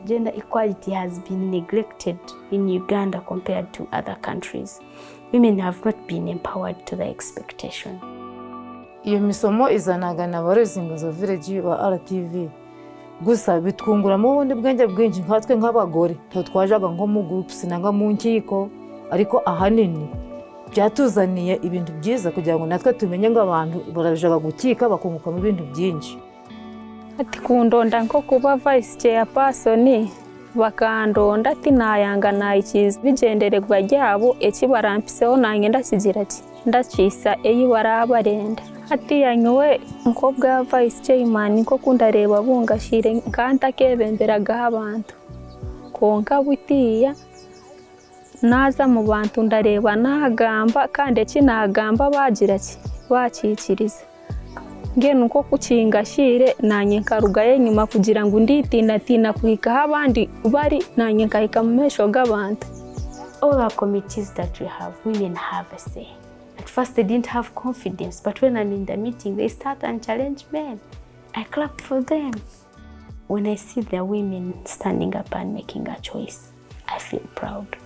gender equality has been neglected in Uganda compared to other countries. Women have not been empowered to the expectation. iyo misomo izanaga na ba rezingozo vileji ba rtv gusa bitwunguramo ubundi bwenge bwinshi nkatwe nk'abagore ntabwo twajaga nko mu gupusi nangwa mu nkiko ariko ahanini byatuzaniye ibintu byiza kugira ngo natwe tumenye ngo abantu barajaga gukika bakungukamo ibintu byinshi ati kundonda nko kuba vice chair person bakandonda ati nayanga nayikiza bigendererwa ryabo ekibarampiseho nange ndakigira ki ndakisa eyi barabarenda ati yanyiwe nko bwa vice chairman nko kundareba bungashire nkanta kebemberagaho abantu konka butiya naza mu bantu ndareba nagamba kandi ekinagamba bagira ki bakikiriza ngena uko kukinga shire nanye nkarugayo nyuma kugira ngo nditinatina kuhikaho abandi bari nanye nkahika mu mesho g'abantu All our committees that we have, women have a say. At first, they didn't have confidence, but when I'm in the meeting, they start and challenge men. I clap for them. When I see the women standing up and making a choice, I feel proud.